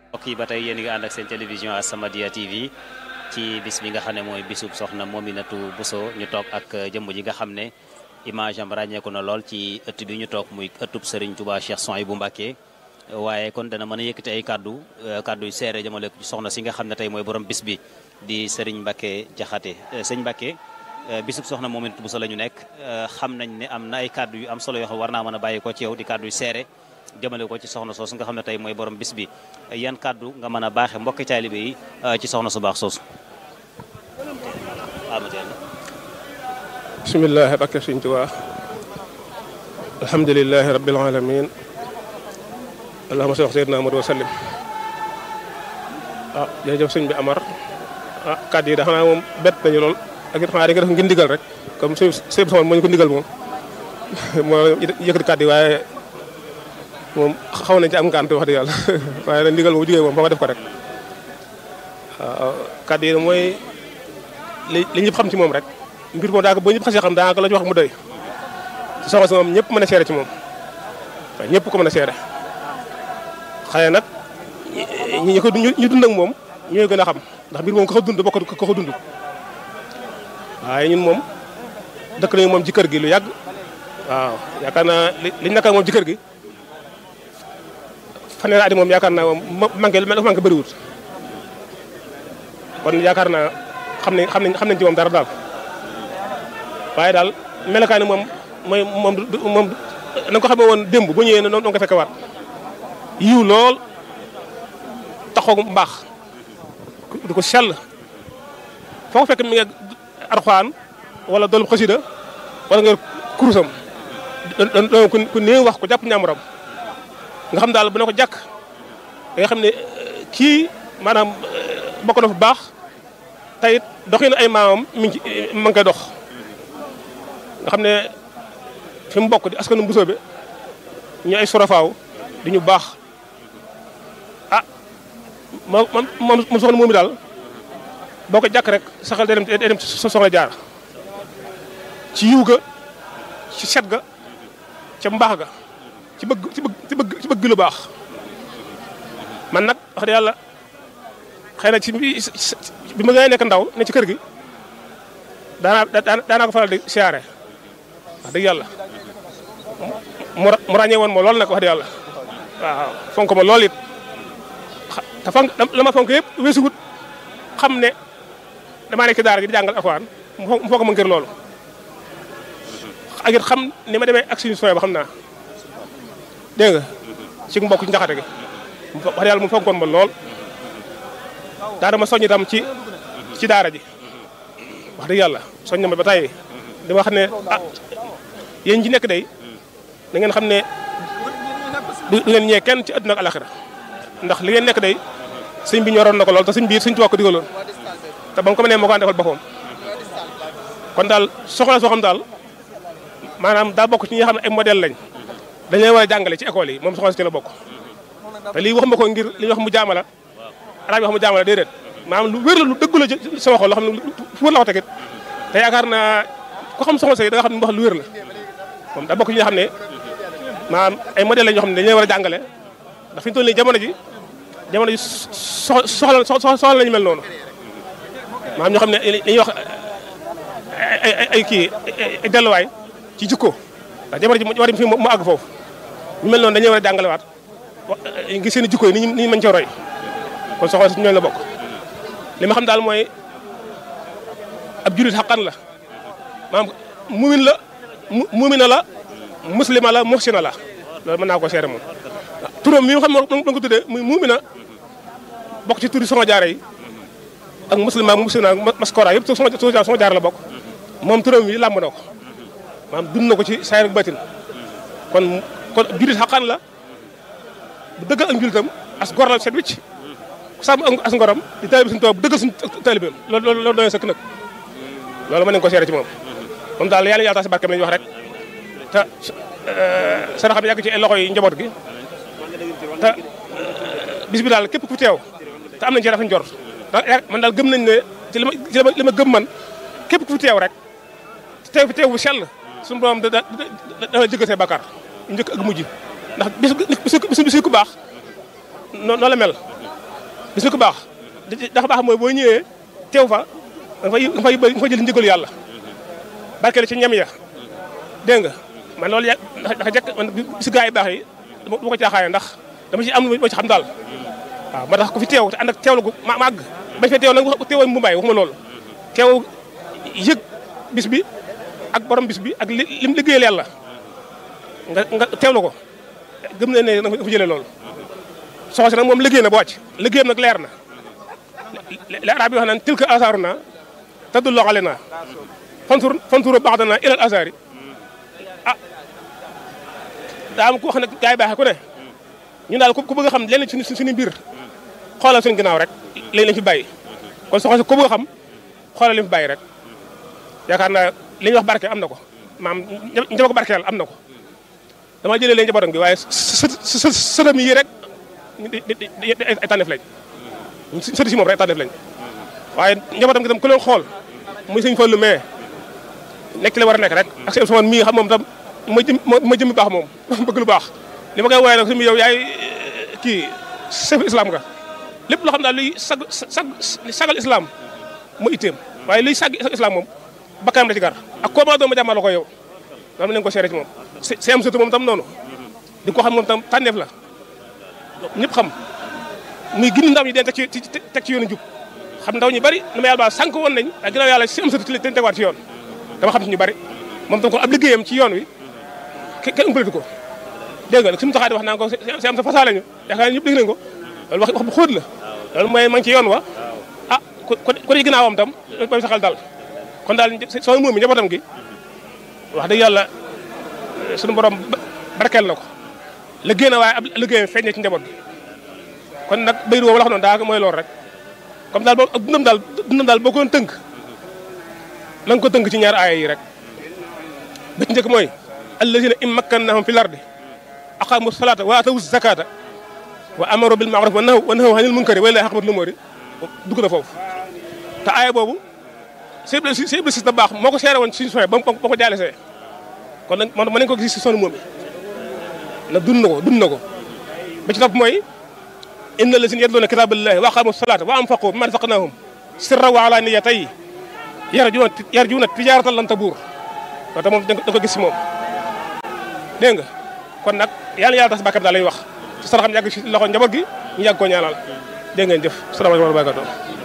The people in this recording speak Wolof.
mbokk yi ba tey yéen ngi ànd ak seen télévision As-Samadiyya TV ci bis bi nga xam ne mooy bisub soxna Mominatou Bousso ñu toog ak jëmm ji nga xam ne image am ràññeeku na lool ci ëtt bi ñu toog muy ëttub Serigne Touba Cheikh Souhaïbou Mbacké waaye kon dana mën a yëkkati ay kaddu kaddu yu seere jëmale ko ci soxna si nga xam ne tey mooy borom bis bi di Serigne Mbacké Diakhaté sëñ Mbacké bisub soxna Mominatou Bousso la ñu nekk xam nañ ne am na ay kaddu yu am solo yoo xam war naa mën a bàyyi ko ci yow di kaddu yu seere jëmale ko ci soxna soosu nga xam ne tey mooy borom bis bi yan kaddu nga mën a baaxe mbokki taalibe yi ci soxna su baax soosu bisimilah bakke Sëñ Tuubaa alhamdulilahi rabbil alamin allahuma salli sayyidina Muhammad wa sallim ah jërëjëf sëñ bi Amar ah kàddu yi da xanaa moom bett nañu lool ak it xanaa da nga def ngeen ndigal rek comme sëñ sëñ bi moo ñu ko ndigal moom moo yëkkati kàddu yi waaye moom xaw nañ ci am ngànt wax dëgg yàlla waaye nag ndigal moom jugee moom fa nga def ko rek waaw kàddu yi mooy li li ñëpp xam ci moom rek mbir moom daanaka boo ñëpp xasee xam daanaka la ñu wax mu doy ci soxna si moom ñëpp mën a seere ci moom waaye ñëpp ko mën a seere xëy nag ñi ko ñu dund ak moom ñooy gën a xam ndax mbir moom ko ko dund bokk ko ko dund waaye ñun moom dëkk nañu moom ci kër gi lu yàgg waaw yaakaar naa liñ naka moom ci kër gi fanweeri at moom yaakaar naa moom manqué dafa manqué bëriwut kon yaakaar naa xam nañ xam nañ xam nañ ci moom dara daal waaye daal melokaani moom mooy moom moom na nga ko xamee woon démb bu ñëwee noonu nga fekke waat yiw lool taxaw mbaax du ko sell foo ko fekk mi ngi arxaan wala doon xasida wala nga kurusam doon ku néew wax ko jàpp ñaamuram nga xam daal bu ne ko jàkk da nga xam ne kii maanaam bokk na fu baax tayit doxin ay maamam mi ngi ma ngi koy dox nga xam ne fi mu bokk di askanu Bousso bi ñu ay sorofaaw di ñu baax ah moom moom moom soxna moomi daal boo ko jàkk rek saxal day dem day dem soxna jaar ci yiw ga ci set ga ca mbaax ga ci bëgg ci bëgg ci bëgg ci bëgg lu baax man nag wax dëgg yàlla xëy na ci bi ma ngay nekk ndaw ne ci kër gi daanaa daanaa ko faral di siyaare wax dëgg yàlla mu ràññee woon ma lool nag wax dëgg yàlla waaw fonk ma lool it te fonk la ma fonk yëpp weesuwut xam ne damaa nekk ci daara ji di jàngal alxuraan mu fonk ma ngir loolu ak it xam ni ma demee ak suñu sooy ba xam naa dégg nga ci mbokk ci njaxate gi wax dëgg yàlla mu fonkoon ma lool daana ma soññ itam ci ci daara ji wax dëgg yàlla soññ ma ba tey di wax ne ah yéen ji nekk day da ngeen xam ne du ngeen ñee kenn ci àdduna ak alaxira ndax li ngeen nekk day sëñ bi ñoroon na ko lool te sëñ bi sëñ tuwaa ko digaloon te ba mu ko mënee moo ko defal boppam kon daal soxla soo xam daal maanaam daa bokk ci ñi nga xam ne ay modèle lañ dañuy war a jàngale ci école yi moom soxna si ci la bokk te lii waxuma ko ngir li ñuy wax mu jaamala arab yi wax mu jaamala déedéet maanaam lu wér la lu dëgg la sama xol loo xam ne fu wër la ko tegit te yaakaar naa ko xam soxna si da nga xam ne wax lu wér la moom daa bokk ci ñi nga xam ne maanaam ay modèle la ñoo xam ne dañuy war a jàngale ndax fi ñu toll nii jamono ji jamono ji soxla soxla lañu mel noonu maanaam ñoo xam ne dañuy wax ay ay kii ay delluwaay ci jikko ndax jamono ji war fi mu àgg foofu ñu mel noonu dañuy war a jàngalewaat ngi seen i jikko yi ni ñu ni ñu mën cee roy kon soxna si ñooñu la bokk li ma xam daal mooy ab julit xaqan la maanaam mumin la mumina la muslima la muhsina la loolu mën naa ko seere moom turam mi nga xam ne ko tuddee muy mumina bokk ci turi soxna jaare yi ak muslima muhsina maskora yëpp soxna soxna jaar la bokk moom turam yi làmb na ko maanaam dund na ko ci saayir ak batin kon kon ab julit xaqan la bu dëggal ak njultam as gor la set wicc sàmm as ngoram di taalibe suñu toog bu dëggal suñu taalibeem loolu loolu loolu doy sëkk nag loolu mën nañu ko seere ci moom moom daal yàlla yàlla tax si barkeem la ñuy wax rek te sara xam yàgg ci loxo yi njaboot gi te bis bi daal képp ku teew te am nañ ci rafet njort man daal gëm nañ ne ci li ma li ma gëm man képp ku teew rek teew fi teew bu sell suñu borom da da dana jëggal say bakkaar njëkk ak mujj ndax bis bis bis ku baax noonu la mel bis bi ko baax dafa baax mooy boo ñëwee teew fa nga fay nga fay nga fay jël njëgalu yàlla barkeel ci ñam ya dégg nga man loolu ya dafa jekk man si gaa yi baax yi dama ko caaxaane ndax dama ci am lu ma ci xam daal waaw moo tax ku fi teew te ànd ak teewlu gu ma màgg bañ fee teew nag teewoo mu mbaay waxuma loolu teew yëg bis bi ak borom bis bi ak li lim liggéeyal yàlla nga nga teewlu ko gëm na ne da nga fa jëlee loolu soxna si nag moom liggéey na ba wàcc liggéeyam nag leer na li arab yi wax naan tilka asaaruna tadullu alayna fantur fantur ba'dana ila al asaari ah daa am ku wax nag gaa yi baaxee ku ne ñun daal ku bëgg a xam lenn ci suñu mbir xoolal suñu ginnaaw rek léegi lañ fi bàyyi kon soxna si ku bëgg a xam xoolal li fi bàyyi rek yaakaar naa li ñuy wax barke am na ko maam njaba ko barkeel am na ko dama jëlee leen njabootam gi waaye së sëtam yi rek ay tànneef lañ sëti si moom rek ay tànneef lañ waaye njabootam gi tam ku leen xool muy sëñ Fallu mais nekk ci la war a nekk rek ak sëñ Ousmane mii xam moom tam ma jëm ma jëmmi baax moom bëgg lu baax li ma koy woowee nag suñu yow yaay kii chef islam nga lépp loo xam daal luy sag sag sagal islam mu itteem waaye luy sag islam moom bakkanam da ci gar ak koo ma doon ma jàmmal la ko yow loolu nañ ko seere ci moom si am surtout moom tam noonu di ko xam moom tam tànneef la ñëpp xam muy gindi ndaw ñi den teg ci teg ci yoonu jub xam ndaw ñu bari nu ma yàlla baal sànq woon nañ ak ginnaaw yàlla si am surtout ci leen tegawaat ci yoon dama xam ci ñu bari moom tam ko ab liggéeyam ci yoon wi kenn umpaletu ko dégg nga suñu taxaat wax naa ko si am sa fasaale ñu yaakaar ñëpp dégg nañ ko loolu wax wax bu xóot la loolu mooy ma ngi ci yoon wa ah ku ku di ginnaawam tam bay saxal daal kon daal soo moom mi njabootam gi wax dëgg yàlla suñu borom barkeel na ko liggéey na waaye ab liggéeyam feeñ na ci njaboot gi kon nag bayru woowu la wax noonu daa mooy loolu rek comme daal boobu ak dundam daal dundam daal boo ko doon tënk na nga ko tënk ci ñaar aaya yi rek ba ci njëkk mooy allazina in makkannahum fi lardi aqamu salata wa atawu zakata wa amaru bil ma'ruf wa nahaw wa nahaw anil munkari wa lillahi aqbatul umuri dugg na foofu te aaya boobu sëñ bi sëñ bi si da baax moo ko seere woon suñu soxee ba ba ko jaale see kon nag man mën nañu ko gis si sonu moom yi nag dund na ko dund na ko ba ci topp mooy inna lazina yatluuna kitaaballahi wa aqamu salata wa anfaqu mimma razaqnahum sirran wa alaniyatan yarjuuna yarjuuna tijaaratan lan tabuur loolu tam moom da ko gis si moom dégg nga kon nag yàlla yàlla tas bàkkam daal lay wax ci saraxam yàgg si loxo njaboot gi ñu yàgg koo ñaanal dégg ngeen jëf salaamaaleykum wa rahmatulah